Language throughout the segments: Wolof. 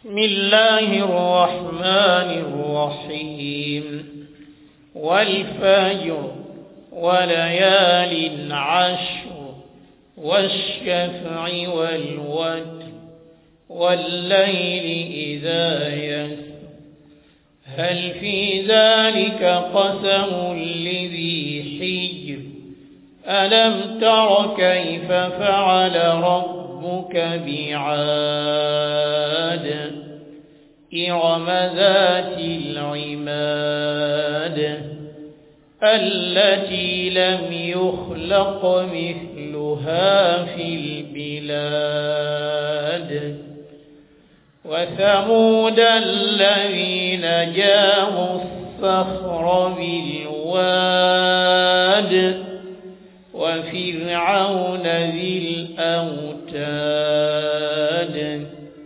بسم الله الرحمن الرحيم والفجر وليال عشر والشفع والوتر والليل إذا يسر هل في ذلك قسم لذي حجر ألم تر كيف فعل ربك بعاد إرم ذات العماد التي لم يخلق مثلها في البلاد وثمود الذين جابوا الصخر بالواد وفرعون ذي الأوتاد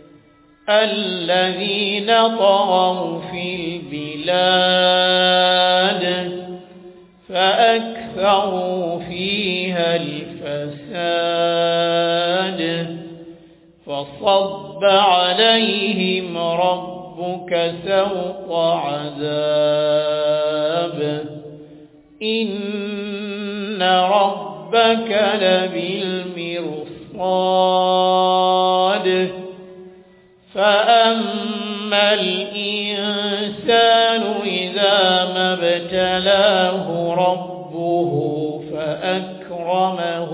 الذين طغوا في البلاد فأكثروا فيها الفساد فصب عليهم ربك سوط عذاب إن ربك لبالمرصاد فأما الإنسان إذا ما ابتلاه ربه فأكرمه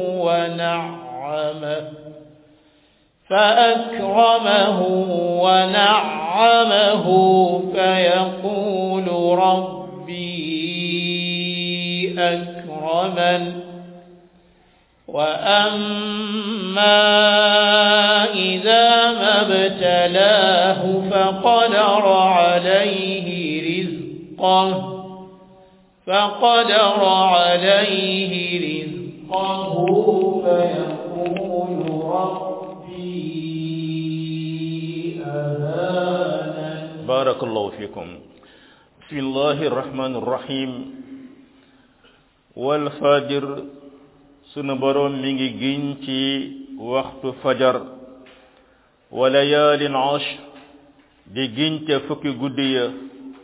ونعمه فأكرمه ونعمه فيقول ربي أكرمن وأما إذا ما ابتلاه فقدر عليه رزقه فقدر عليه رزقه فيقول ربي أهانن بارك الله فيكم بسم الله الرحمن الرحيم والفجر sunu boroom mi ngi giñ ci waxtu fajar wa layaalin ashr di giñ ca fukki guddi ya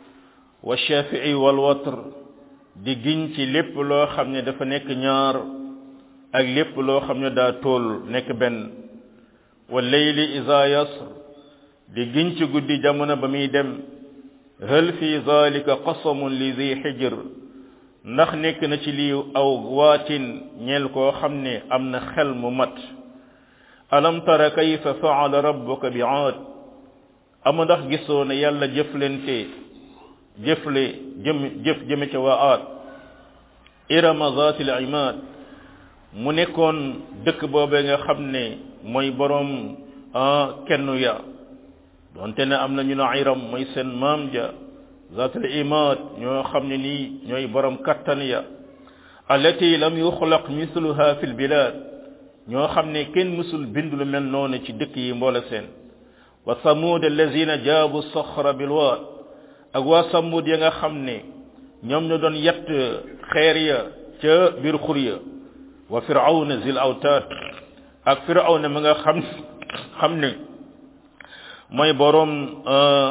wa shafii wal watr di giñ ci lépp loo xam ne dafa nekk ñaar ak lépp loo xam ne daa tool nekk benn wa layli iza yasr di giñ ci guddi jamono ba muy dem hal fi zalika qasamun li zi xijr ndax nekk na ci lii aw waatin ñeel koo xam ne am na xel mu mat alam tara kayfa faala rabbuka bi aad ama ndax gisoo ne yàlla jëflente jëfle jëm jëf jëme ca waa aad irama zaati al imaad mu nekkoon dëkk boobee nga xam ne mooy boroom kennu ya donte ne am na ñu ne iram mooy seen maam ja zaatul imaad ñoo xam ne nii ñooy borom kattan ya allati lam yuxlaq misluha fi lbilad ñoo xam ne kenn mësul bind lu mel noonu ci dëkk yi mboole seen wa samud allazina jaabu soxra bilwaad ak waa samud ya nga xam ne ñoom ñu doon yett xeer ya ca biir xur ya wa firawna zil awtaad ak firawna ma nga xam xam ne mooy borom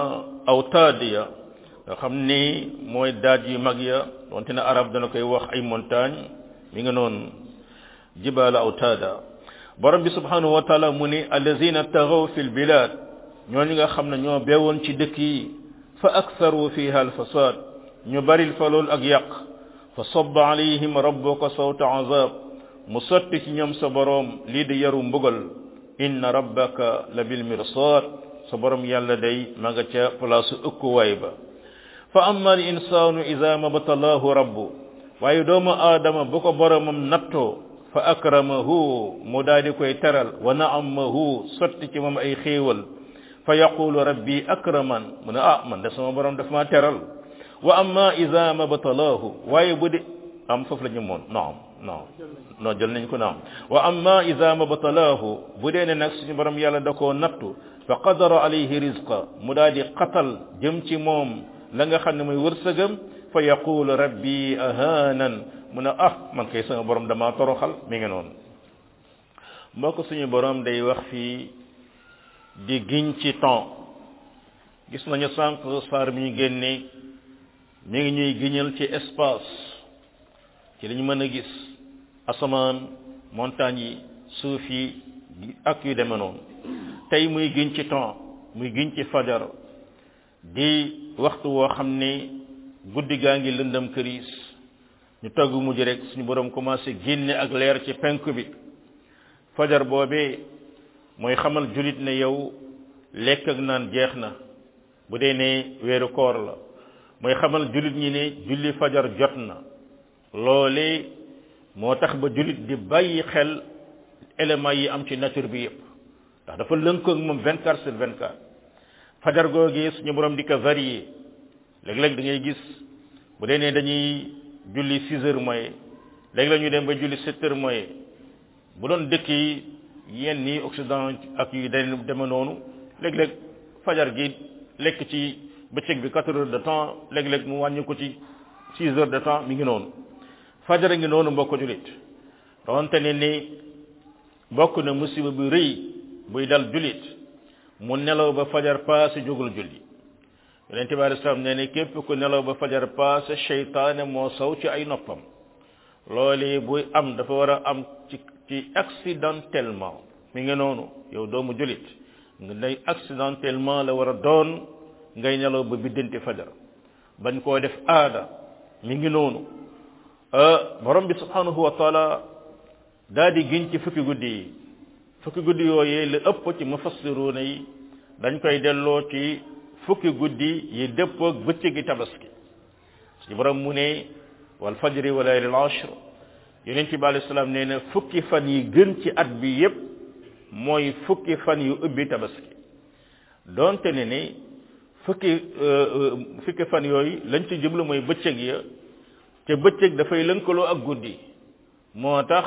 awtaad ya nga xam ni mooy daaj yu mag ya donte ne arab dana koy wax ay montagne mi nga noonu jibaala awtaada borom bi subhanahu wa taala mu ni allazina taxaw fi lbilad ñooñu nga xam ne ñoo beewoon ci dëkk yi fa aktharu fiha alfasad ñu baril fa lool ak yàq fa sabba alayhim rabbuka sawta azab mu sotti ci ñoom sa borom lii di yaru mbugal inna rabbaka la bil mirsad sa borom yàlla day ma nga ca place ëkkuwaay ba fa amma al insanu ida mabtalaahu rabbu waaye doomu aadama bu ko boromam nattoo fa akramahu mu daal di koy teral wa naamahu sotti ci moom ay xéewal fa yaqulu rabbi akraman mu ne ah man de sama borom daf maa teral wa amma ida mabtalaahu waaye bu de am foofu la ñu moon naam naam non jël nañ ko naam wa amma ida mabtalaahu bu dee ne nag suñu borom yàlla da koo nattu fa qadara alayhi rizqa mu daal di qatal jëm ci moom la nga xam ne mooy wërsëgam fa yaqulu rabbi ahanan mu ne ah man kay sama borom dama toroxal mi ngi noonu moo ko suñu borom day wax fii di giñ ci temps gis nañu sànq saar mi ñu génne mi ngi ñuy giñal ci espace ci li ñu mën a gis asamaan montagne yi suuf yi ak yu deme noonu tey muy giñ ci temps muy giñ ci fajar di waxtu woo xam ne guddi gaa ngi lëndëm këriis ñu togg mujj rek suñu borom commencé génne ak leer ci penk bi fajar boobee mooy xamal julit ne yow lekk ak naan jeex na bu dee ne weeru koor la mooy xamal julit ñi ne julli fajar jot na loolee moo tax ba julit di bàyyi xel éléments yi am ci nature bi yépp ndax dafa lënkoo ak moom 24 sur 24 fajar googee suñu borom di ko varier léeg-léeg da ngay gis bu dee ne dañuy julli 6 heures mooy léegi la ñuy dem ba julli 7 heures mooy bu doon dëkk yi yenn ni Occident ak yu dañ deme noonu léeg-léeg fajar gi lekk ci bëccëg bi 4 heures de temps léeg-léeg mu wàññi ko ci 6 heures de temps mi ngi noonu fajar ngi noonu mbokk julit donte ne ni bokk na musiba bu rëy buy dal julit mu nelaw ba fajar paase jógul julli yonente bi alei salaam nee ne képp ku nelaw ba fajar paase seytaane moo saw ci ay noppam loolu buy am dafa war a am ci ci accidentellement mi ngi noonu yow doomu julit nga day accidentellement la war a doon ngay nelaw ba biddanti fajar bañ koo def aada mi ngi noonu borom bi subhanahu wa taala daa di giñ ci fukki guddi yi fukki guddi yooyee la ëpp ci mufassiruuna yi dañ koy delloo ci fukki guddi yi dëppoog bëccëgi tabaski suñu borom mu ne wal fajri wa laylil ashr yonent bi alayhi salaam nee na fukki fan yi gën ci at bi yépp mooy fukki fan yu ubbi tabaski donte ne ni fukki fukki fan yooyu lañ ci jublu mooy bëccëg ya te bëccëg dafay lënkaloo ak guddi moo tax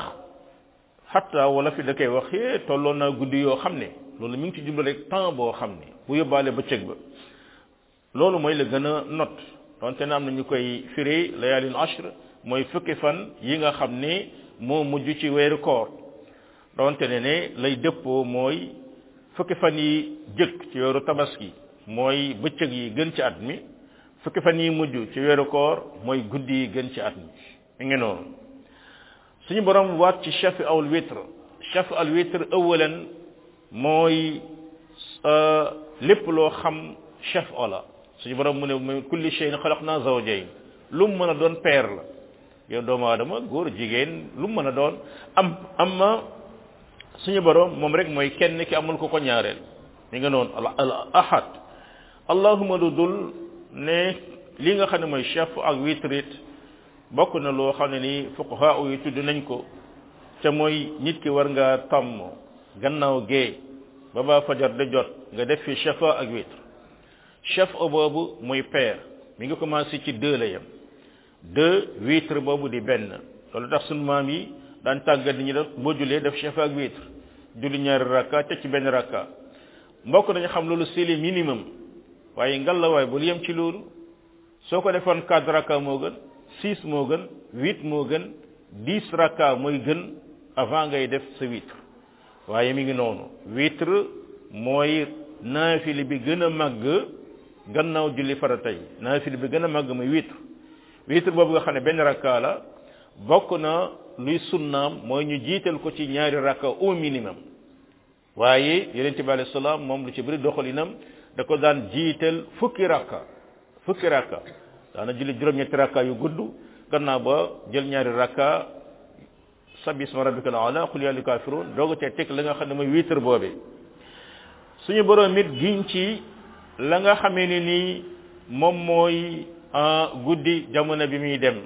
xatta wala fi da koy wax yee tolloon naa guddi yoo xam ne loolu mi ngi ci jublu rek temps boo xam ne bu yóbbaale bëccëg ba loolu mooy la gën a not donte na am na ñu koy firi layaalin ashr mooy fukki fan yi nga xam ne moo mujj ci weeru koor donte ne ne lay dëppoo mooy fukki fan yi jëkk ci weeru tabaski mooy bëccëg yi gën ci at mi fukki fan yi mujj ci weeru koor mooy guddi yi gën ci at mi mi ngi noonu suñu borom waat ci chef awul witr chef al witr awalan mooy lépp loo xam chef ola suñu borom mu ne min kulli shay'in xalaqna zawjayn lu mu mën a doon peer la yow doomu aadama góor jigéen lu mu mën a doon am am ma suñu borom moom rek mooy kenn ki amul ko ko ñaareel mi nga noonu al ahad allahuma lu dul ne li nga xam ne mooy chef ak witrit bokk na loo xam ne ni fuqaha yi tudd nañ ko te mooy nit ki war nga tàmm gannaaw gee ba ba fajar de jot nga def fi chafa ak witr chef o boobu muy paire mi ngi commencé ci deux la yem deux witr boobu di benn loolu tax sunu maam yi daan tàggat ñi def boo julee def chafa ak witr julli ñaari rakka te ci benn rakka mbokk nañu xam loolu c'est le minimum waaye ngalawaay bul yem ci loolu soo ko defoon quatre rakka moo gën six moo gën huit moo gën dix rakka mooy gën avant ngay def sa witr waaye mi ngi noonu witr mooy naafili bi gën a màgg gannaaw julli farata yi naafili bi gën a màgg muy witr witr boobu nga xam ne benn rakka la bokk na luy sunnaam mooy ñu jiital ko ci ñaari rakka au minimum waaye yonent bi alayhi salaam moom lu ci bëri doxalinam da ko daan jiital fukki rakka fukki rakka daana julli juróom-ñetti rakka yu gudd gannaaw ba jël ñaari rakka sabbi isma rabbika al ala qul ya ayyuhal kafirun dooga cee teg la nga xam ne mooy witr boobee suñu borom it giñ ci la nga xamee ne nii moom mooy guddi jamono bi muy dem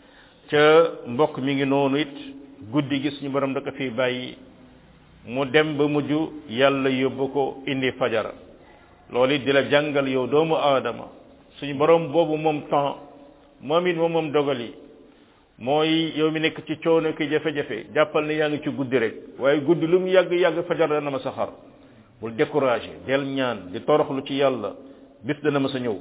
ca mbokk mi ngi noonu it guddi gi suñu borom da ko fi bàyyi mu dem ba mujj yàlla yóbbu ko indi fajar loolu it di la jàngal yow doomu aadama suñu borom boobu moom temps moom it moom moom dogal yi mooy yow mi nekk ci coono ki jafe-jafe jàppal ne yaa ngi ci guddi rek waaye guddi lu mu yàgg yàgg fajar dana ma sa xar bul découragé del ñaan di toroxlu ci yàlla bis dana ma sa ñëw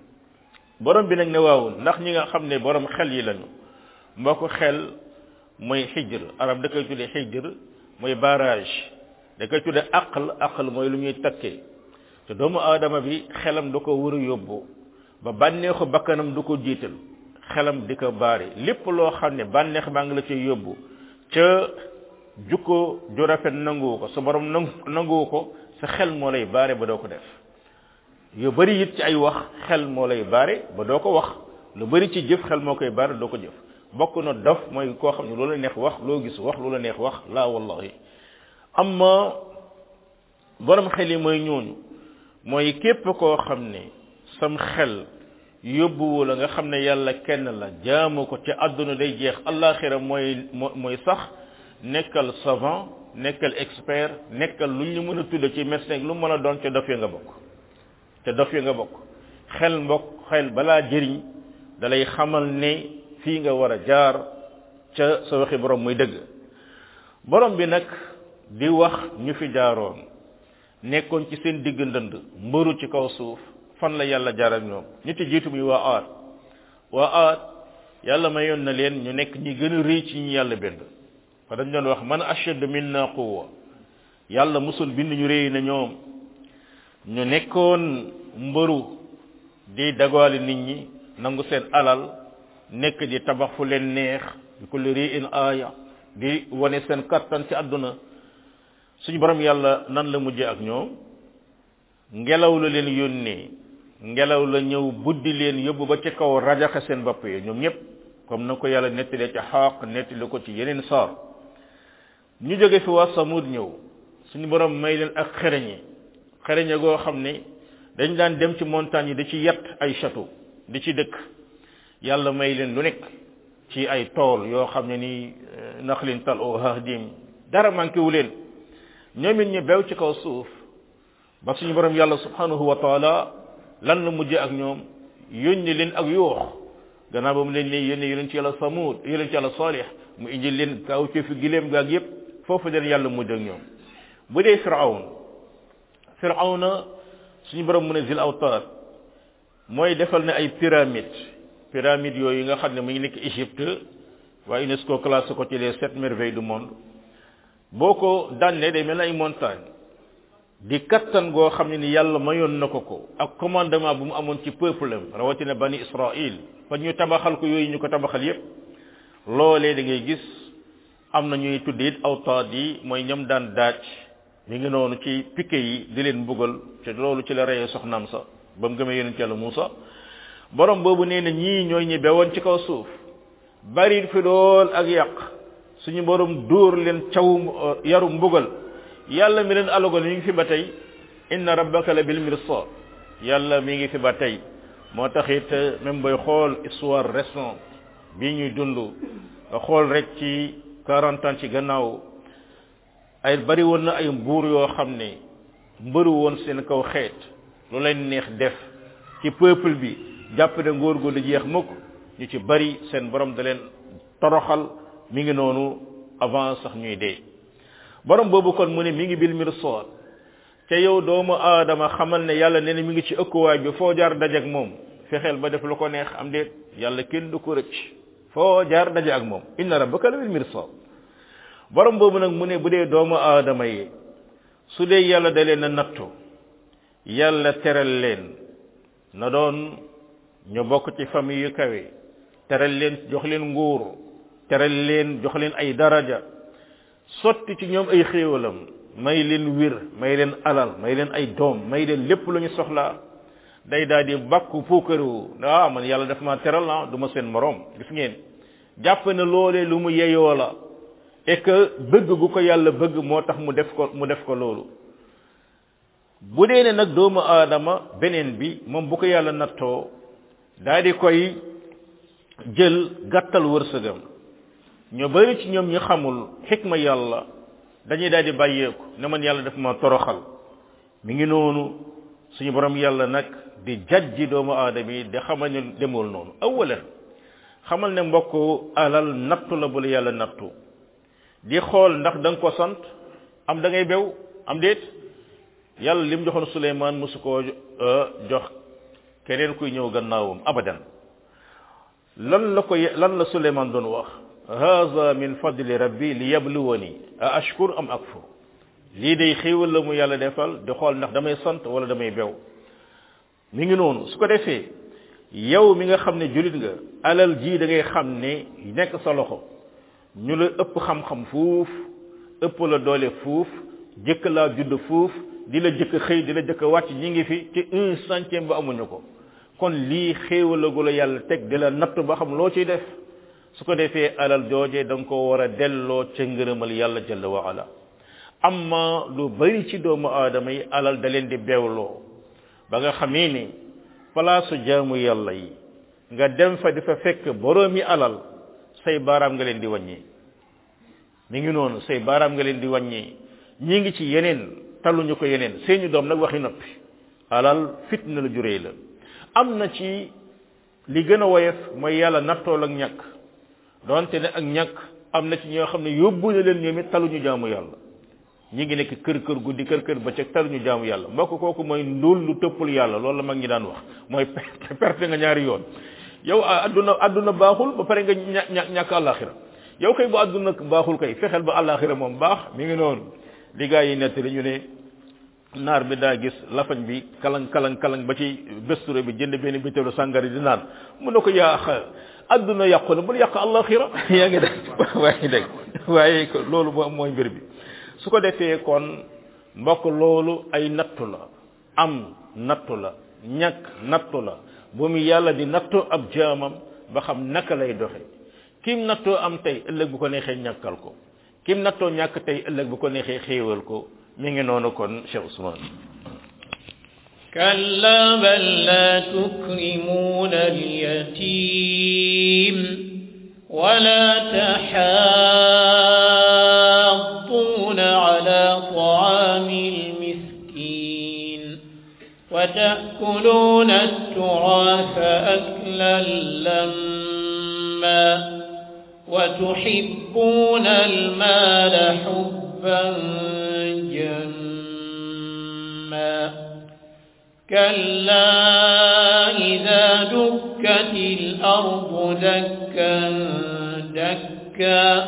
borom bi nag ne waaw ndax ñi nga xam ne borom xel yi lañu mbokk xel mooy xijr arab da koy tuddee xijr mooy barrage da koy tuddee aql aql mooy lu ñuy takkee te doomu aadama bi xelam du ko war a yóbbu ba bànneexu bakkanam du ko jiital xelam di ko baari lépp loo xam ne bànneex baa ngi la cay yóbbu ca jukko ju rafet nanguwu ko sa borom nangu nanguwu ko sa xel moo lay baare ba doo ko def yu bari it ci ay wax xel moo lay baare ba doo ko wax lu bari ci jëf xel moo koy baare doo ko jëf bokk na dof mooy koo xam ne loola neex wax loo gis wax loola neex wax laa wallahi amma borom xel yi mooy ñooñu mooy képp koo xam ne sam xel yóbbuwu la nga xam ne yàlla kenn la jaamu ko ci àdduna day jeex allaxira mooy mooy sax nekkal savant nekkal expert nekkal lu ñu mën a tudde ci médecin lu mën a doon ca dof ya nga bokk te dof ya nga bokk xel mbokk xel balaa jëriñ dalay xamal ne fii nga war a jaar ca sa waxi borom muy dëgg borom bi nag di wax ñu fi jaaroon nekkoon ci seen digg ndënd mbëru ci kaw suuf fan la yàlla jaar ak ñoom ñi ci jiitu muy waa aat waa aat yàlla mayoon na leen ñu nekk ñi gën a rëy ci ñi yàlla bind fa dañ doon wax man ashad minna quwwa yàlla musul bind ñu rëy na ñoom ñu nekkoon mbëru di dagaale nit ñi nangu seen alal nekk di tabax fu leen neex di ko lëri in aaya di wane seen kattan ci àdduna suñu borom yàlla nan la mujjee ak ñoom ngelaw la leen yónnee ngelaw la ñëw buddi leen yóbbu ba ci kaw rajaxe seen bopp yi ñoom ñëpp comme na ko yàlla nettalee ci xaaq nettali ko ci yeneen saar ñu jóge fi waa samud ñëw suñu borom may leen ak xereñe xereñe goo xam ne dañ daan dem ci montagne yi di ci yett ay château di ci dëkk yàlla may leen lu nekk ci ay tool yoo xam ne ni naxlin tal o hahdim dara manqué wu leen ñoom it ñu bew ci kaw suuf ba suñu borom yàlla subhanahu wa taala lan la mujjee ak ñoom yónni leen ak yuux gannaaw ba mu leen ne yónni yonent ci yàlla samud yonent ci yàlla salih mu indi leen kaw ci fi gileem gaag yépp foofu leen yàlla mujj ak ñoom bu dee firawn firawna suñu borom mu ne zil awtaar mooy defal ne ay pyramide pyramide yooyu nga xam ne mu ngi nekk Égypte waa UNESCO classé ko ci les sept merveilles du monde boo ko dànnee day mel ay montagne di kattan goo xam ne ni yàlla mayoon na ko ko ak commandement bu mu amoon ci peuple am rawatina bani Israël fa ñu tabaxal ko yooyu ñu ko tabaxal yépp loolee da ngay gis am na ñuy tudd it awtaad yi mooy ñam daan daaj mi ngi noonu ci piqué yi di leen mbugal te loolu ci la reyee soxnaam sa ba mu gëmee yonent yàlla Muusa borom boobu nee na ñii ñooy ñi bewoon ci kaw suuf bari fi lool ak yàq suñu borom dóor leen caw yaru mbugal yàlla mi leen alagoon mi ngi fi ba tey inna rabbaka la bil mirsad yàlla mi ngi fi ba tey moo tax it même booy xool histoire récente bii ñuy dund nga xool rek ci quarante ans ci gannaaw ay bari woon na ay mbuur yoo xam ne mbëru woon seen kaw xeet lu leen neex def ci peuple bi jàpp ne ngóor gu du jeex mukk ñu ci bari seen borom da leen toroxal mi ngi noonu avant sax ñuy dee borom boobu kon mu ne mi ngi bil mirsad te yow doomu aadama xamal ne yàlla nee na mi ngi ci ëkkuwaay bi foo jaar daje ak moom fexeel ba def lu ko neex am déet yàlla kenn du ko rëcc foo jaar daje ak moom inna rabbaka la bil mirsad borom boobu nag mu ne bu dee doomu aadama yi su dee yàlla da leen a nattu yàlla teral leen na doon ñu bokk ci famille yu kawe teral leen jox leen nguur teral leen jox leen ay daraja sotti ci ñoom ay xéewalam may leen wir may leen alal may leen ay doom may leen lépp lu ñu soxlaa day daal di bakku puukaru ah man yàlla daf ma teral ah du ma seen morom gis ngeen jàpp na loolee lu mu yeyoo la et que bëgg gu ko yàlla bëgg moo tax mu def ko mu def ko loolu bu dee ne nag doomu aadama beneen bi moom bu ko yàlla nattoo daal di koy jël gàttal wërsëgam ñu bari ci ñoom ñi xamul xikma yàlla dañuy daal di bàyyeeku ne man yàlla daf ma toroxal mi ngi noonu suñu borom yàlla nag di jajji doomu aadama yi di xamal ne demul noonu awalan xamal ne mbokk alal nattu la bu la yàlla nattu di xool ndax da nga ko sant am da ngay bew am déet yàlla lim joxoon Suleymaan mosu koo jox keneen kuy ñëw gannaawam abadan lan la ko lan la Suleymaan doon wax haza min fadli rabbi li yabluwani a ashkur am akfur lii day xéewal la mu yàlla defal di xool ndax damay sant wala damay bew mi ngi noonu su ko defee yow mi nga xam ne julit nga alal ji da ngay xam ne nekk sa loxo ñu la ëpp xam-xam fuuf ëpp la doole fuuf jëkk laa judd fuuf di la jëkk xëy di la jëkk wàcc ñi ngi fi ci un centième ba amuñu ko kon lii xéewalagu la yàlla teg di la natt ba xam loo ciy def su ko defee alal jooje da nga ko war a delloo ca ngërëmal yàlla jalla wa ala amma lu bari ci doomu aadama yi alal da leen di beewloo ba nga xamee ni palaasu jaamu yàlla yi nga dem fa di fa fekk boroomi alal say baaraam nga leen di wàññi mi ngi noonu say baaraam nga leen di wàññi ñi ngi ci yeneen taluñu ko yeneen seeni doom nag waxi noppi alal fitna la juree la am na ci li gën a woyof mooy yàlla nattool ak ñàkk donte ne ak ñàkk am na ci ñoo xam ne yóbbu na leen ñoom it taluñu jaamu yàlla ñi ngi nekk kër kër guddi kër kër bëccëg taluñu jaamu yàlla mbokk kooku mooy ndóol lu tëppul yàlla loolu la mag ñi daan wax mooy perte nga ñaari yoon yow adduna adduna baaxul ba pare nga ña ñàkk àllaaxira yow kay bu adduna baaxul kay fexeel ba àllaaxira moom baax mi ngi noonu li gaa yi nettali ñu ne naar bi daa gis lafañ bi kalang kalang kalang ba ci besture bi jënd benn bitéelu sàngari di naan mun na ko yaa adduna yàqu na bul yàq àllaaxira yaa ngi dégg waaye dégg waaye loolu moom mooy mbir bi su ko defee kon mbokk loolu ay nattu la am nattu la ñàkk nattu la bu mu yàlla di nattu ab jaamam ba xam naka lay doxe kim nattoo am tey ëllëg bu ko neexee ñàkkal ko kim nattoo ñàkk tey ëllëg bu ko neexee xéewal ko mi ngi noonu kon Cheikh Ousmane كلا بل لا تكرمون اليتيم ولا تحاضون على طعام المسكين وتأكلون التراث أكلا لما وتحبون المال حبا جما كلا إذا دكت الأرض دكا دكا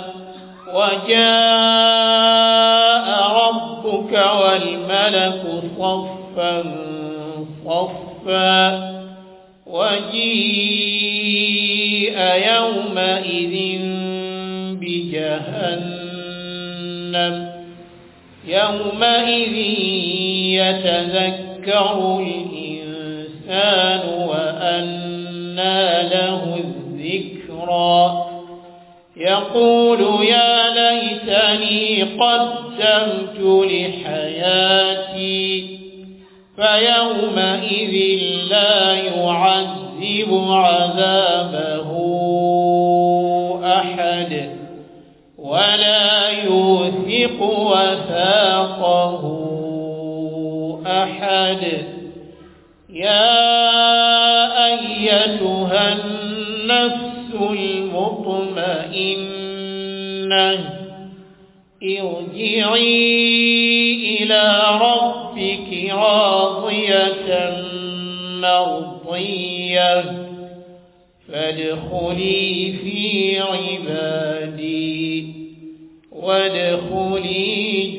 وجاء ربك والملك صفا صفا وجيء يومئذ بجهنم يومئذ يتذكر الإنسان وأنى له الذكرى يقول يا ليتني قدمت لحياتي فيومئذ لا يعذب عذابه أحد ولا يوثق وثاقه أحد يا أيتها النفس المطمئنة ارجعي إلى ربك راضية مرضية فادخلي في عبادي وادخلي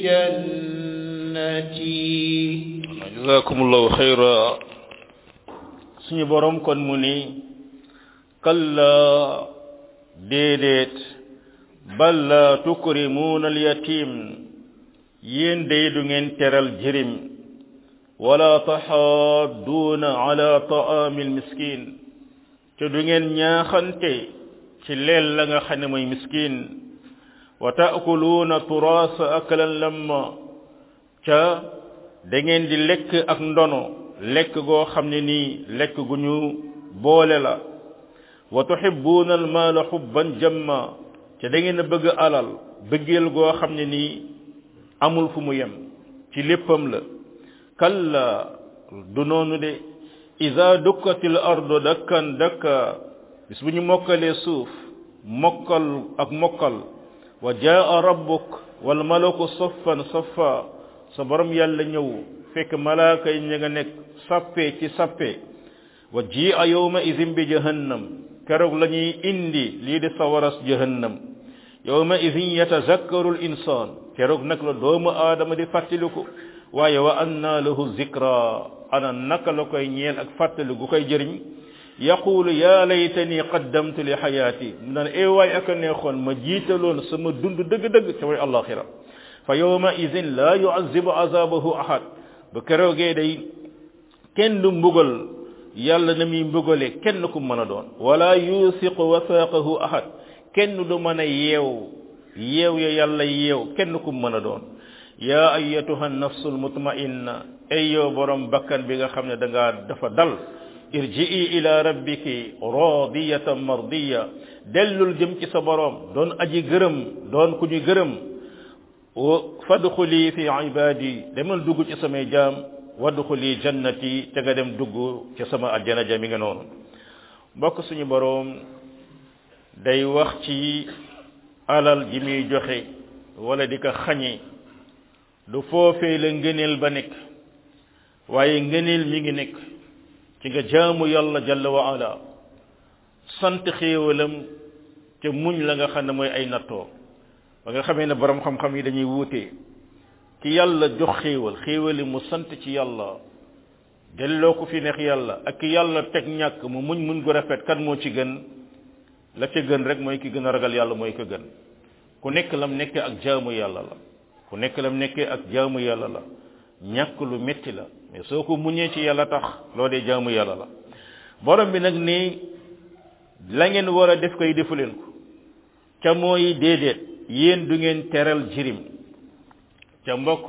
جنتي jazakumullahu xayra suñu borom kon mu ni kalla déedéet bal la tukrimuuna alyatim yéen day du ngeen teral jirim wala taxaadduuna ala taami almiskin te du ngeen ñaaxante ci leel la nga xam ne mooy miskin wa taakuluuna turaasa aklan lamma ca da ngeen di lekk ak ndono lekk goo xam ne nii lekk gu ñu boole la wa tuhibbuuna almaala xubban jamma te da ngeen a bëgg alal bëggeel goo xam ne nii amul fu mu yem ci léppam la kalla du noonu de ida dukkatil ardu dakkan dakka bis bu ñu mokkalee suuf mokkal ak mokkal wa jaa rabbuk wal malaku saffan saffa sa borom yàlla ñëw fekk malaaka yi ña nga nekk sappe ci sappe wa ji a yawma idin bi jahannam keroog la ñuy indi lii di sawaras jahannam yawma idin yatazakkaru l insaan keroog nag la doomu aadama di fàttaliku waaye wa anna lahu zikra ana naka la koy ñeel ak fàttali gu koy jëriñ yaqulu ya laytani qaddamtu li xayaati mu naan ee waay ak a neexoon ma jiitaloon sama dund dëgg-dëgg te mooy alaxira fa yawma idin la yuazibu azabahu ahad ba keroogee day kenn du mbugal yàlla na muy mbugale kenn ku mën a doon wala yusiqu wathaqahu ahad kenn du mën a yeew yeew ya yàlla yeew kenn ku mën a doon yaa ayatuha nafsul mutmainna ay yow borom bakkan bi nga xam ne da ngaa dafa dal irji'i ila rabbiki radiyatan mardiya dellul jëm ci sa borom doon aji gërëm doon ku ñu gërëm fadxuli fi ibadi demal dugg ci samay jaam wadxuli jannati te nga dem dugg ci sama aljana ja mi nga noonu mbokk suñu borom day wax ci alal ji muy joxe wala di ko xañe du foofee la ngëneel ba nekk waaye ngëneel mi ngi nekk ci nga jaamu yàlla jalla wa ala sant xéewalam te muñ la nga xam ne mooy ay nattoo ba nga xamee ne borom xam-xam yi dañuy wuute ki yàlla jox xéewal xéewali mu sant ci yàlla delloo ko fi neex yàlla ak ki yàlla teg ñàkk mu muñ muñ gu rafet kan moo ci gën la ca gën rek mooy ki gën a ragal yàlla mooy ko gën ku nekk lam nekkee ak jaamu yàlla la ku nekk lam nekkee ak jaamu yàlla la ñàkk lu metti la mais soo ko muñee ci yàlla tax loo dee jaamu yàlla la borom bi nag ni la ngeen war a def koy defu leen ko ca mooy déedéet yéen du ngeen teral jirim ca mbokk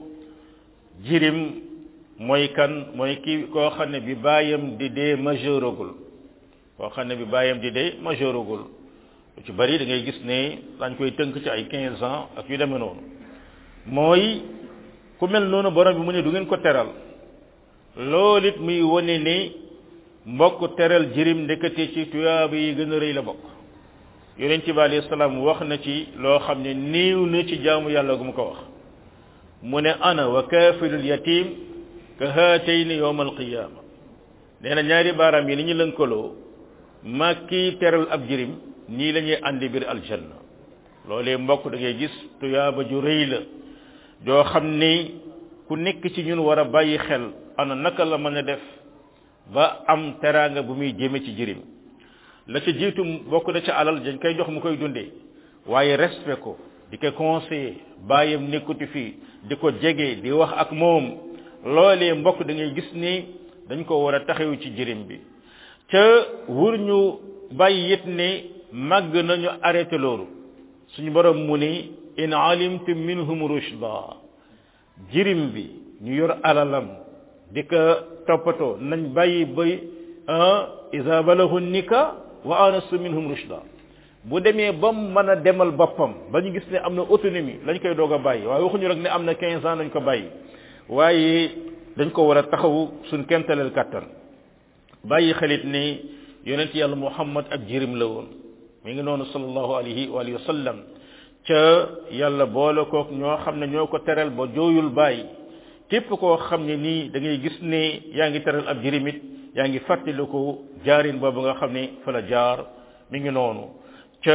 jirim mooy kan mooy ki koo xam ne bi baayam di dee majeuragul koo xam ne bi baayam di dee majeuragul lu ci bari da ngay gis ne dañ koy tënk ci ay quinze ans ak yu demee noonu mooy ku mel noonu borom bi mu ne du ngeen ko teral loolu it muy wane ne mbokk teral jirim ndekete ci tuyaaba yi gën a rëy la bokk yonent bi alayhi salaam wax na ci loo xam ne néew na ci jaamu yàlla gu mu ko wax mu ne ana wa kaafilul yatim ka haatayni yawma alqiyama nee na ñaari baaraam yi ni ñu lënkaloo mag kii teral ab jirim nii la ñuy àndi biir aljanna loolee mbokk da ngay gis tuyaaba ju rëy la joo xam ni ku nekk ci ñun war a bàyyi xel ana naka la mën a def ba am teraanga bu muy jëme ci jirim la ca jiitu bokk na ca alal dañ koy jox mu koy dundee waaye respect ko di ko conseiller bàyyam nekkuti fii di ko jege di wax ak moom loolee mbokk da ngay gis ni dañ ko war a taxaw ci jirim bi ca wur ñu bàyyi it ne màgg nañu arrêté loolu suñu borom mu ni in alimtum minhum rushda jirim bi ñu yor alalam di ko toppatoo nañ bàyyi bay isa balahu nika wa anastu minhum rushda bu demee ba mu mën a demal boppam ba ñu gis ne am na autonomie lañ koy doog a bàyyi waaye waxuñu rek ne am na 15 ans nañ ko bàyyi waaye dañ ko war a taxawu suñ kemtaleel kàttan bàyyi xelit ni yonent yàlla muhammad ak jirim la woon mi ngi noonu sallallahu alayhi wa alihi wa sallam ca yàlla boole kook ñoo xam ne ñoo ko teral ba jooyul bàyyi képp koo xam ne nii da ngay gis ne yaa ngi teral ab jirimit yaa ngi fàttaliku jaarin boobu nga xam ne fa la jaar mi ngi noonu ca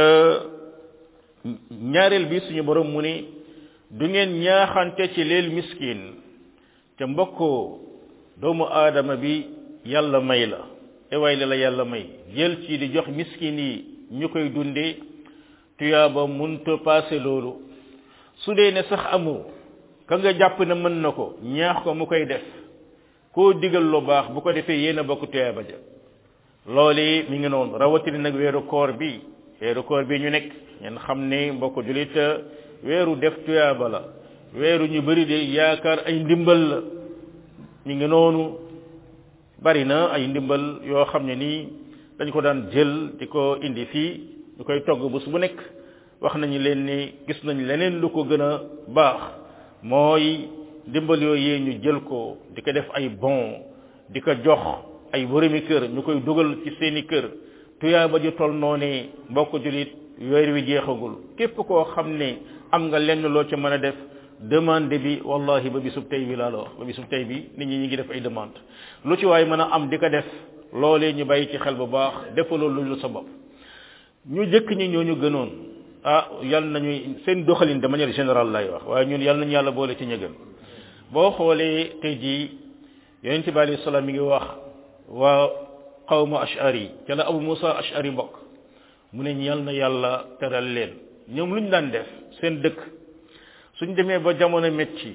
ñaareel bi suñu borom mu ne du ngeen ñaaxante ci leel miskin ca mbokkoo doomu aadama bi yàlla may la ewaay la la yàlla may jël ci di jox miskin yi ñu koy dundee tuyaaba munta passé loolu su dee ne sax amoo ka nga jàpp ne mën na ko ñaax ko mu koy def koo digal lu baax bu ko defee yéen a bokk tuyaaba ja loolu mi ngi noonu rawatina nag weeru koor bi weeru koor bi ñu nekk ngeen xam ne mbokk julit weeru def tuyaaba la weeru ñu bari de yaakaar ay ndimbal la mi ngi noonu bari na ay ndimbal yoo xam ne nii dañ ko daan jël di ko indi fii ñu koy togg bés bu nekk wax nañu leen ni gis nañ leneen lu ko gën a baax mooy ndimbal yooyu ñu jël ko di ko def ay bon di ko jox ay boromi kër ñu koy dugal ci seeni kër tuyaaba ji tol noonee mbokk julit weer wi jeexagul képp koo xam ne am nga lenn loo ca mën a def demande bi wallahi ba bisub tey bi laa la wax ba bisub tey bi nit ñi ñi ngi def ay demande lu ci waay mën a am di ko def loolee ñu bàyyi ci xel bu baax defaloo lu sa bopp ñu jëkk ñi ñoo ñu gënoon ah yal nañu seen doxalin de manière générale lay wax waaye ñun yal nañu yàlla boole ci ñëgën boo xoolee tey jii yonente bi alayhi salaam mi ngi wax waa xawma ashari ca la abu musa ashari mbokk mu ne yal na yàlla teral leen ñoom lu ñu daan def seen dëkk suñ demee ba jamono metti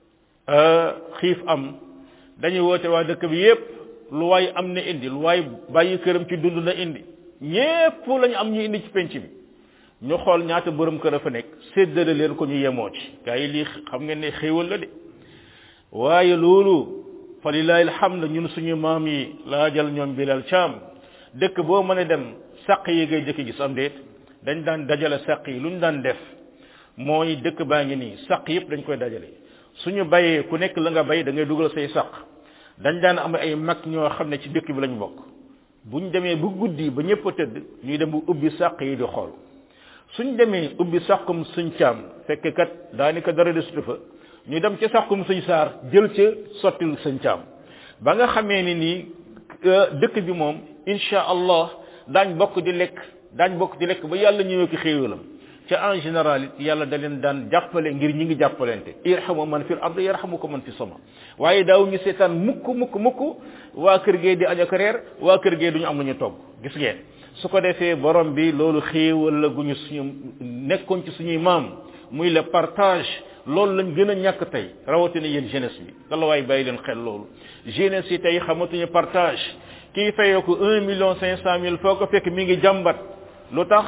xiif am dañuy woote waa dëkk bi yépp lu waay am na indi lu waay bàyyi këram ci dund na indi ñépp lañu am ñu indi ci penc bi ñu xool ñaata borom kër a fa nekk séddale leen ko ñu yemoo ci gaa yi lii xam ngeen ne xéewal la de waaye loolu fa lillahi alhamd ñun suñu maam yi laajal ñoom bilal caam dëkk boo mën a dem sàq yi ngay jëkk gis am déet dañ daan dajale sàq yi lu ñu daan def mooy dëkk baa ngi nii sàq yëpp dañ koy dajale suñu bayee ku nekk la nga bay da ngay dugal say sàq dañ daan am ay mag ñoo xam ne ci dëkk bi lañ bokk buñ demee bu guddi ba ñëpp a tëdd ñuy dem bu ubbi sàq yi di xool suñ demee ubbi sàqum suñ caam fekk kat daanaka dara desutu fa ñu dem ca sàqum suñ saar jël ca sottil suñ caam ba nga xamee ni nii dëkk bi moom insha allah daañ bokk di lekk daañ bokk di lekk ba yàlla ñëwee ko xéewalam ca en général it yàlla da leen daan jàppale ngir ñi ngi jàppalante irhamu man fil ard yarhamukum man fi sama waaye daaw ñu seetaan mukk mukk mukk waa kër gee di añ ak reer waa kër gee duñu am lu ñu togg gis ngeen su ko defee borom bi loolu xéewal la gu ñu suñu nekkoon ci suñuy maam muy le partage loolu lañ gën a ñàkk tey rawatina yéen jeunesse bi dala waay bàyyi leen xel loolu jeunesse yi tey xamatuñu partage kii fayoo ko un million cinq cent mille foo ko fekk mi ngi jàmbat lu tax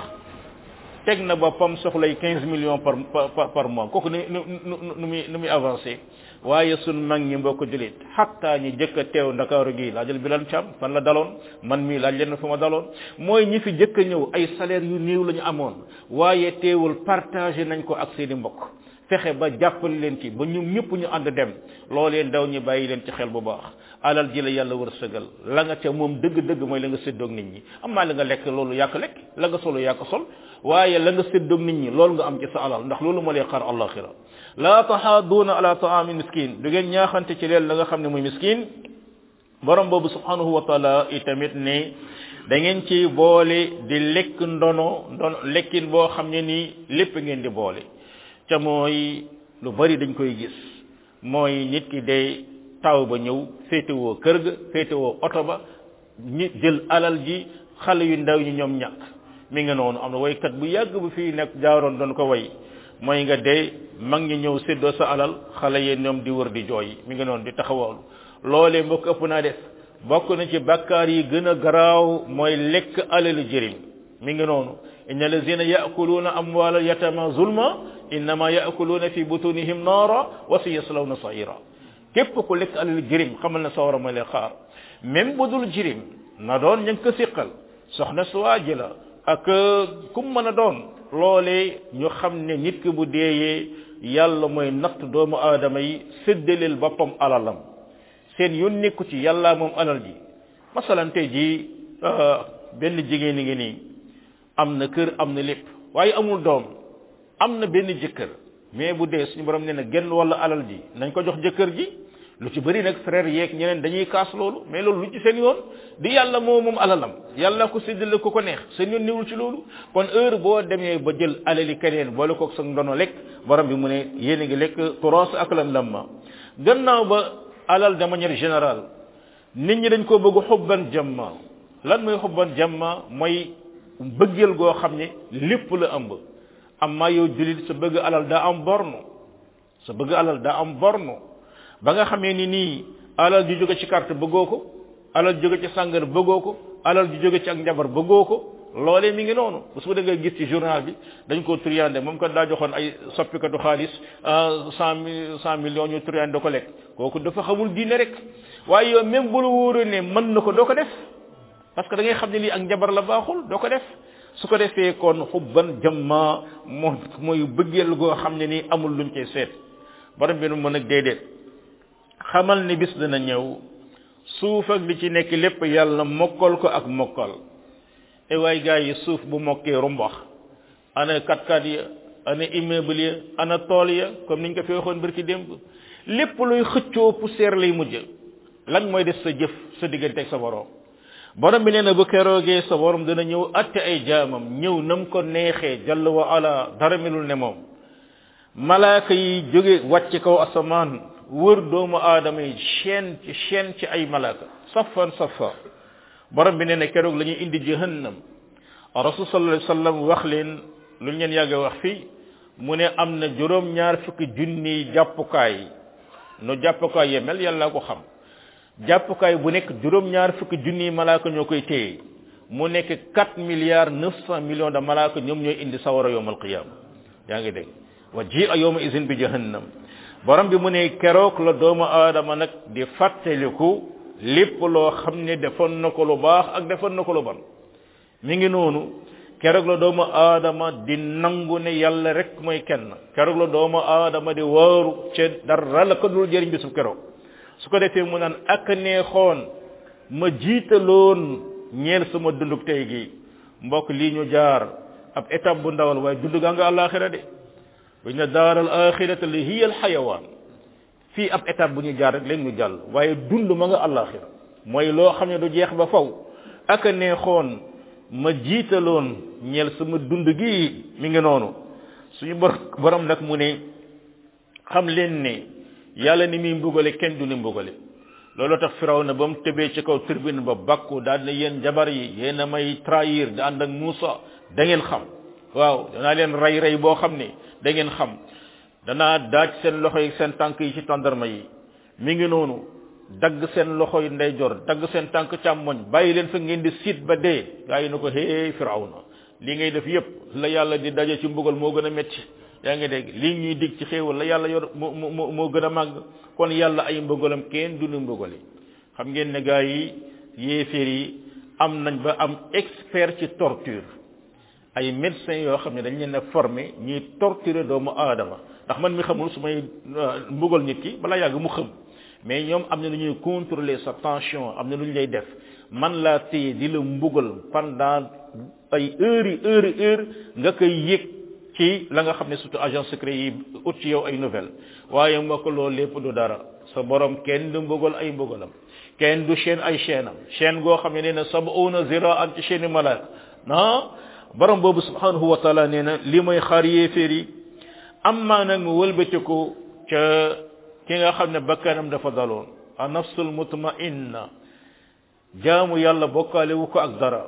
teg na boppam soxlay quinze millions par par par mois kooku nu nu nu muy nu muy avancé waaye sun mag ñi mbokk julit xatta ñi jëkk a teew ndakaaru gi laajal bilal cam fan la daloon man mii laaj leen fu ma daloon mooy ñi fi jëkk a ñëw ay salaire yu néew la ñu amoon waaye teewul partagé nañ ko ak seeni mbokk fexe ba jàppale leen ci ba ñoom ñëpp ñu ànd dem loolee ndaw ñi bàyyi leen ci xel bu baax alal ji la yàlla wërsëgal la nga ca moom dëgg-dëgg mooy la nga séddoog nit ñi amaa la nga lekk loolu yàq lekk la nga solo yàq sol waaye la nga séddoog nit ñi loolu nga am ci sa alal ndax loolu moo lay xaar allaxira la taxaaduuna ala taami miskin du ngeen ñaaxante ci leen la nga xam ne muy miskin borom boobu subhanahu wa taala itamit ne da ngeen ci boole di lekk ndono ndono lekkin boo xam ne nii lépp ngeen di boole ca mooy lu bari dañ koy gis mooy nit ki day taw ba ñëw féetewoo kër ga féetewoo oto ba ñi jël alal ji xale yu ndaw ñi ñoom ñàkk mi nga noonu am na waykat bu yàgg bu fii nekk jaaroon doon ko way mooy nga dee mag ñi ñëw séddoo sa alal xale yee ñoom di wër di jooy mi nga noonu di taxawaalu loolee mbokk ëpp naa def bokk na ci bakkaar yi gën a garaaw mooy lekk alalu jërim mi ngi noonu inna allazina yaakuluuna amwaala yatama zulma innama yaakuluuna fi butunihim naara wa sayaslawna saira képp ku lekk alalu jërim xamal na sawara ma lay xaar même bu dul jërim na doon ña ngi ko siqal soxna suwaaji la ak kum mën a doon loolee ñu xam ne nit ki bu deeyee yàlla mooy natt doomu aadama yi séddaleel boppam alalam seen yoon nekku ci yàlla moom alal ji masalan tey ji benn jigéen ngi nii am na kër am na lépp waaye amul doom am na benn jëkkër mais bu dee suñu borom nee na genn wala alal ji nañ ko jox jëkkër ji lu ci bëri nag frère yeeg ñeneen dañuy kaas loolu mais loolu lu ci seen yoon di yàlla moo moom alalam yàlla ko séddale ko ko neex seen yoon niwul ci loolu kon heure boo demee ba jël alali keneen boole ko sa ndono lekk borom bi mu ne yéen a ngi lekk turas ak lan lamma gannaaw ba alal de manière générale nit ñi dañ ko bëgg xubban jamma lan mooy xubban jamma mooy bëggeel goo xam ne lépp la ëmb amma yow julit sa bëgg alal daa am borno sa bëgg alal daa am borno ba nga xamee ni nii alal ju jóge ci carte bëggoo ko alal ju jóge ci sàngar bëggoo ko alal ju jóge ci ak njabar bëggoo ko loolee mi ngi noonu bu su da nga gis ci journal bi dañ ko triandé moom kat daa joxoon ay soppikatu xaalis cent cent millions ñu triandé ko lekk kooku dafa xamul diine rek waaye yow même bu la wóoree ne mën na ko doo ko def parce que da ngay xam ne lii ak njabar la baaxul doo ko def su ko defee kon xubban jamma moo mooy bëggeel goo xam ne nii amul luñ koy seet borom bi nu mën ak déedéet xamal ni bis dana ñëw suuf ak li ci nekk lépp yàlla mokkal ko ak mokkal e waay gars yi suuf bu mokkee rumbax ana katkat ya ana immeuble ya ana tool ya comme niñ ko fi waxoon barki démb lépp luy xëccoo poussière lay mujj lan mooy def sa jëf sa diggante ak sa borom borom bi nee na bu keroogee sa borom dana ñëw atte ay jaamam ñëw nam ko neexee jàll wa ala dara melul ne moom malaaka yi jóge wàcc kaw asamaan wër doomu aadama yi chaîne ci chaîne ci ay malaaka safan safa borom bi nee na keroog la ñuy indi jahannam rasul sallallahu alayhi wasallam wax leen lu ngeen yàgg wax fii mu ne am na juróom ñaar fukki junni jàppukaay no jàppukaay yemel yàlla ko xam jàppukaay bu nekk juróom ñaar fukki junni malaaka ñoo koy téye mu nekk 4 milliards 900 millions de malaaka ñoom ñooy indi sawara yowmal qiyama yaa ngi dégg wa ji a yowma izin bi jahannam borom bi mu ne keroog la doomu aadama nag di fàttaliku lépp loo xam ne defoon na ko lu baax ak defoon na ko lu bon mi ngi noonu keroog la doomu aadama di nangu ne yàlla rek mooy kenn keroog la doomu aadama di waaru ca dara la ko dul jëriñ bisu keroog su ko defee mu naan ak neexoon ma jiitaloon ñeel sama dunduk tey gi mbokk lii ñu jaar ab étape bu ndawal waaye dund gaa nga àllaaxira de buñ ne daaral axirata li hiya al xayawaan fii ab étape bu ñu jaar rek leen ñu jàll waaye dund ma nga àllaaxira mooy loo xam ne du jeex ba faw ak neexoon ma jiitaloon ñeel sama dund gi mi ngi noonu suñu bor borom nag mu ne xam leen ne yàlla ni muy mbugale kenn du ni mbugale loolu tax firaw na ba mu tëbee ci kaw tribune ba bakku daal ne yéen jabar yi yéen a may trahir di ànd ak Moussa da ngeen xam waaw danaa leen rey rey boo xam ne da ngeen xam danaa daaj seen loxo yi seen tànk yi ci tàndarma yi mi ngi noonu dagg seen loxo yi ndeyjoor dagg seen tànk càmmoñ bàyyi leen fa ngeen di siit ba dee gaa yi na ko hee firawna li ngay def yépp la yàlla di daje ci mbugal moo gën a metti yaa ngi dégg lii ñuy dig ci xéewal la yàlla yor moo moo moo gën a màgg kon yàlla ay mbugalam kenn du nu mbugale xam ngeen ne gaa yi yéeféer yi am nañ ba am expert ci torture ay médecins yoo xam ne dañ leen a formé ñuy torturer doomu aadama ndax man mi xamul su may mbugal nit ki balaa yàgg mu xam mais ñoom am na lu ñuy contrôler sa tension am na lu ñu lay def man laa téye di la mbugal pendant ay heures yi heures yi heures nga koy yëg ci la nga xam ne surtout agent secret yi ut ci yow ay nouvelle waaye mbokk loolu lépp du dara sa borom kenn du mbugal ay mbugalam kenn du chaîne ay chaîne am chaîne goo xam ne nee na sab'una ziraan ci chaîne malaak non borom boobu subhanahu wa taala nee na li mooy xaar yéeféer yi am maa nag mu wëlbatiku ca ki nga xam ne bakkanam dafa daloon a nafsul mutmainna jaamu yàlla bokkaale wu ko ak dara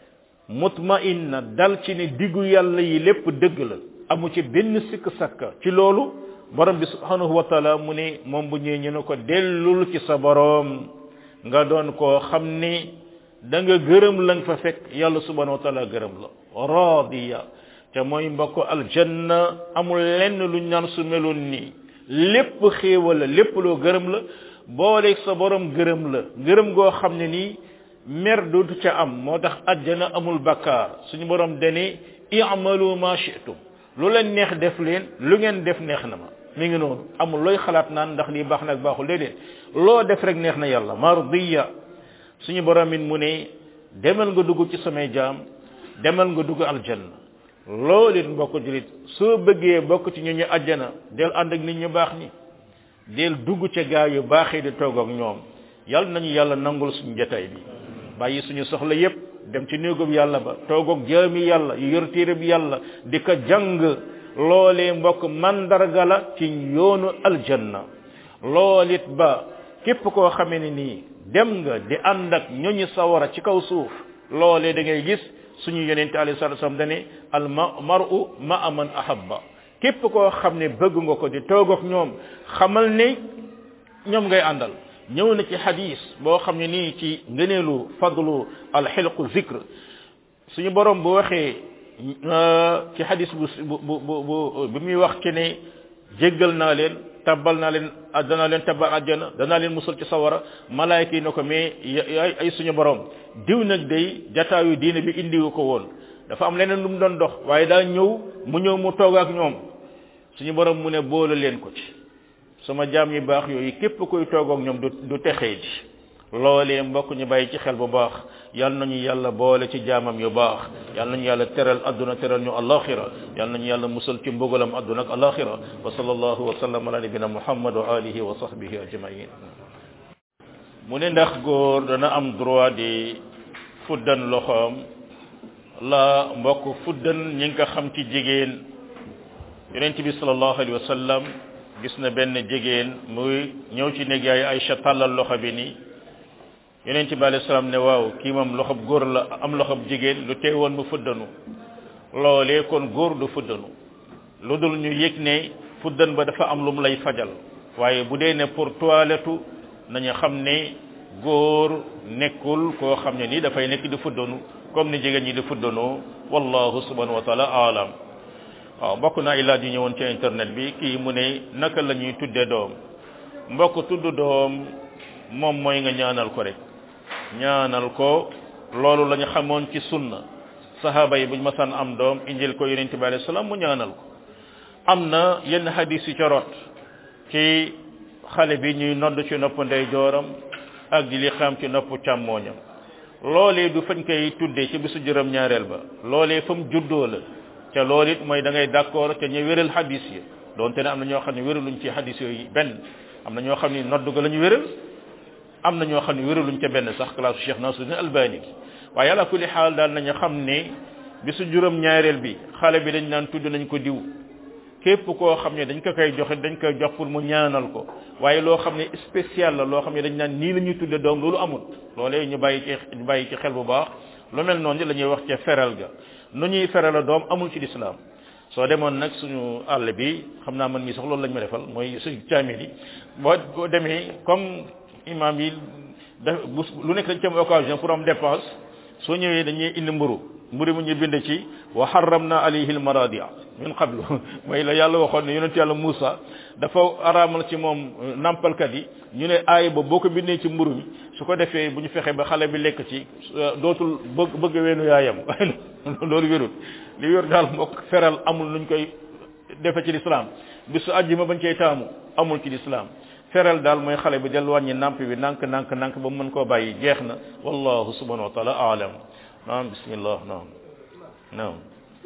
mutmainna dal ci ne diggu yàlla yi lépp dëgg la amu ci benn sikk sakka ci loolu borom bi subhanahu wa taala mu ne moom bu ñëwee ñu ne ko dellul ci sa borom nga doon koo xam ni da nga gërëm la nga fa fekk yàlla subhanahu wa taala gërëm la radiya te mooy mbokk aljanna amul lenn lu ñaan su meloon nii lépp xéewal la lépp loo gërëm la booleeg sa borom gërëm la gërëm goo xam ne nii mer dootu ca am moo tax àjjana amul bakkaar suñu borom dane i'malu ma shi'tum lu leen neex def leen lu ngeen def neex na ma mi ngi noonu amul looy xalaat naan ndax lii baax nag baaxul déedéet loo def rek neex na yàlla mardiya suñu borom it mu ne demal nga dugg ci samay jaam demal nga dugg aljanna loolu it mbokk julit soo bëggee bokk ci ñu ñu àjjana del ànd ak nit ñu baax ñi del dugg ca gaa yu baaxee di toog ak ñoom yàlla nañu yàlla nangul suñu jotaay bi bàyyi suñu soxla yépp dem ci néegub yàlla ba toog ak jaami yàlla yu yor téere bi yàlla di ko jàng loolee mbokk mandarga la ci yoonu aljanna loolit ba képp koo xamee ne nii dem nga di ànd ak ñoñu sawara ci kaw suuf loolee da ngay gis suñu yonente alayhi salatu wasallam dane al mar'u ma'a man ahabba képp koo xam ne bëgg nga ko di toog ak ñoom xamal ne ñoom ngay àndal ñëw na ci hadis boo xam ne nii ci ngëneelu fadlu al xilqu zikr suñu borom bu waxee ci hadis bu bu bu bu bi muy wax ci ne jéggal naa leen tabbal naa leen danaa leen tabbal àjjana danaa leen musal ci sawara malaayka yi ne ko mais ay suñu borom diw nag day jataayu diine bi indiwu ko woon dafa am leneen lu mu doon dox waaye daa ñëw mu ñëw mu toog ak ñoom suñu borom mu ne boole leen ko ci sama jaam yi baax yooyu képp koy toog ak ñoom du du texee ji loolee mbokk ñu bàyyi ci xel bu baax yal nañu yàlla boole ci jaamam yu baax yal nañu yàlla teral adduna teral ñu alaxira yal nañu yàlla musal ci mbugalam adduna ak alaxira wa sallallahu wa sallam ala nabina muhammad wa alihi wa sahbihi ajmain mu ne ndax góor dana am droit di fuddan loxoom la mbokk fuddan ñi nga xam ci jigéen yonent bi sallallahu alayhi wa sallam gis na benn jigéen muy ñëw ci néeg yaay Aïcha tàllal loxo bi nii yonent bi alayhi salaam ne waaw kii moom loxob góor la am loxob jigéen lu teewoon mu fuddanu loolee kon góor du fuddanu lu dul ñu yëg ne fuddan ba dafa am lu mu lay fajal waaye bu dee ne pour toilette nañu xam ne góor nekkul koo xam ne nii dafay nekk di fuddanu comme ni jigéen ñi di fuddanoo wallahu subhanahu wa taala alam waaw mbokk naa ay laaj yu ñëwoon ci internet bi kii mu ne naka la ñuy tudde doom mbokk tudd doom moom mooy nga ñaanal ko rek ñaanal ko loolu la ñu xamoon ci sunna sahaba yi buñ masaan am doom injil ko yonente bi alayhi salaam mu ñaanal ko am na yenn hadis yu ca rot ci xale bi ñuy nodd ci nopp ndey jooram ak di li xam ci nopp càmmooñam loolee du fañ koy tuddee ci bisu juróom ñaareel ba loolee fa mu juddoo la ca loolu it mooy da ngay d'accord ca ñu wéral hadis yi donte ne am na ñoo xam ne wéraluñ ci hadis yooyu benn am na ñoo xam ne nodd ga la ñu wéral am na ñoo xam ne wéraluñ ca benn sax classe Cheikh Nasruddin Albani waaye ala kulli xaal daal nañu xam ne bisu juróom ñaareel bi xale bi dañ naan tudd nañ ko diw képp koo xam ne dañ ko koy joxe dañ koy jox pour mu ñaanal ko waaye loo xam ne spécial la loo xam ne dañ naan nii la ñuy tudde doom loolu amul loolee ñu bàyyi ci ñu bàyyi ci xel bu baax lu mel noonu la ñuy wax ca feral ga nu ñuy feral a doom amul ci lislaam soo demoon nag suñu àll bi xam naa man mii sax loolu lañ ma defal mooy suñu caamil yi boo boo demee comme imam yi da lu nekk dañ ci am occasion pour am dépense soo ñëwee dañuy indi mburu mburu mu ñu bind ci wa harramna alayhi almaradia min qablu mooy la yàlla waxoon ne yonent yàlla Moussa dafa araamal ci moom nampalkat yi ñu ne aay ba boo ko bindee ci mburu mi su ko defee bu ñu fexee ba xale bi lekk ci dootul bëgg bëgg weenu yaayam waaye loolu wérul li wér daal mbokk feral amul nuñ koy defe ci lislaam bisu àjjuma bañ cay taamu amul ci lislaam feral daal mooy xale bi del wàññi namp bi nank nank nank ba mu mën koo bàyyi jeex na wallahu subhanahu wa taala aalam naam bismillah naam naam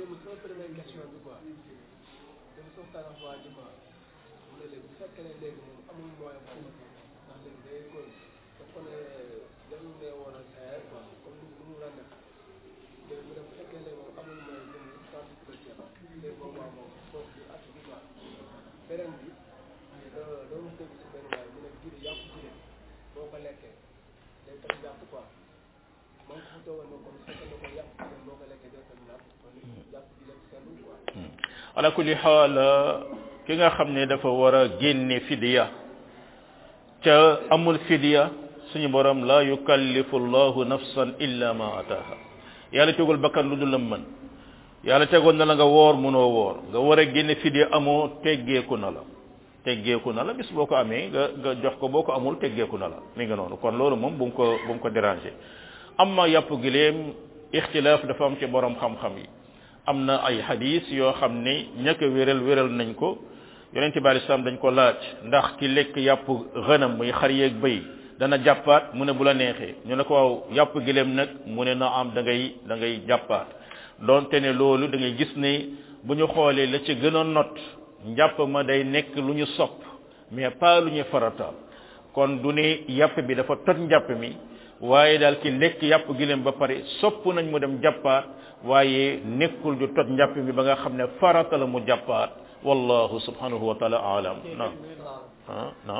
beneen bi loolu dégg si benn waay mu ne giri yàpp jigéen boo ko lekkee day tax jàpp quoi man ko fa toogal na comme fekk na ko yàpp jigéen boo ko lekkee day tax jàpp kon jàpp jigéen sellul quoi ala kulli xaal ki nga xam ne dafa war a génne fidiya ca amul fidiya suñu borom la yukallifu llahu nafsan illa ma ataha yàlla tegul bakkan lu dul la mën yàlla tegoon na la nga woor mënoo woor nga war a génne fidiya amoo teggeeku na la teggeeku na la bis boo ko amee nga nga jox ko boo ko amul teggeeku na la mi nga noonu kon loolu moom bu mu ko bu mu ko déranger amma yàpp gileem ixtilaaf dafa am ci borom xam-xam yi am na ay hadis yoo xam ne ñàkk wéral wéral nañ ko yonente bi alislam dañ ko laaj ndax ki lekk yàpp xënam muy xar yeeg bëy dana jàppaat mu ne bu la neexee ñu ne ko waaw yàpp gileem nag mu ne na am da ngay da ngay jàppaat donte ne loolu da ngay gis ne bu ñu xoolee la ci gën a not njàpp ma day nekk lu ñu sopp mais pas lu ñu farataal kon du ne yàpp bi dafa toj njàpp mi waaye daal ki lekk yàpp gileem ba pare sopp nañ mu dem jàppaat waaye nekkul du toj njàpp mi ba nga xam ne farata la mu jàppaat wallahu subhanahu wa taala alam naam ah naam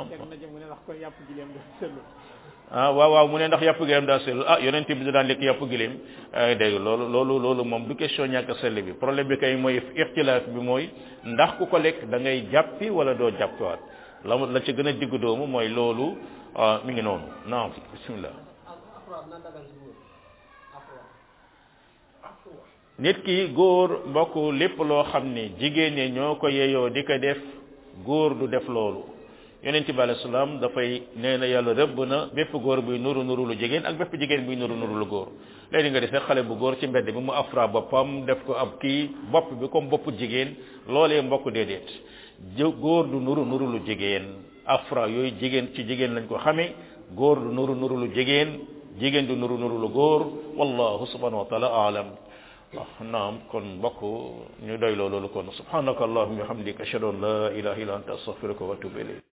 ah waaw waaw mu ne ndax yàpp gileem daa sell ah yonent bi daan lekk yàpp gileem ay dégg loolu loolu loolu moom du question ñàkk sell bi problème bi kay mooy ixtilaaf bi mooy ndax ku ko lekk da ngay jàppi wala doo jàppiwaat la la ci gën a digg doomu mooy loolu mi ngi noonu naam bismillah nit ki góor mbokk lépp loo xam ne jigéen ñi ñoo ko yeyoo di ko def góor du def loolu yonent bi alayhi salaam dafay nee na yàlla rëbb na bépp góor buy nuru nuru lu jigéen ak bépp jigéen buy nuru nuru lu góor léegi nga defee xale bu góor ci mbedd bi mu afra boppam def ko ab kii bopp bi comme bopp jigéen loolee mbokk déedéet góor du nuru nuru lu jigéen afra yooyu jigéen ci jigéen lañ ko xamee góor du nuru nuru lu jigéen jigéen du nuru nuru lu góor wallahu subhanahu wa taala aalam waaw naam kon mbokk ñu doy loolu kon subhanaka allahumma wa hamdika ashhadu an la ilaha illa anta astaghfiruka wa atubu ilayk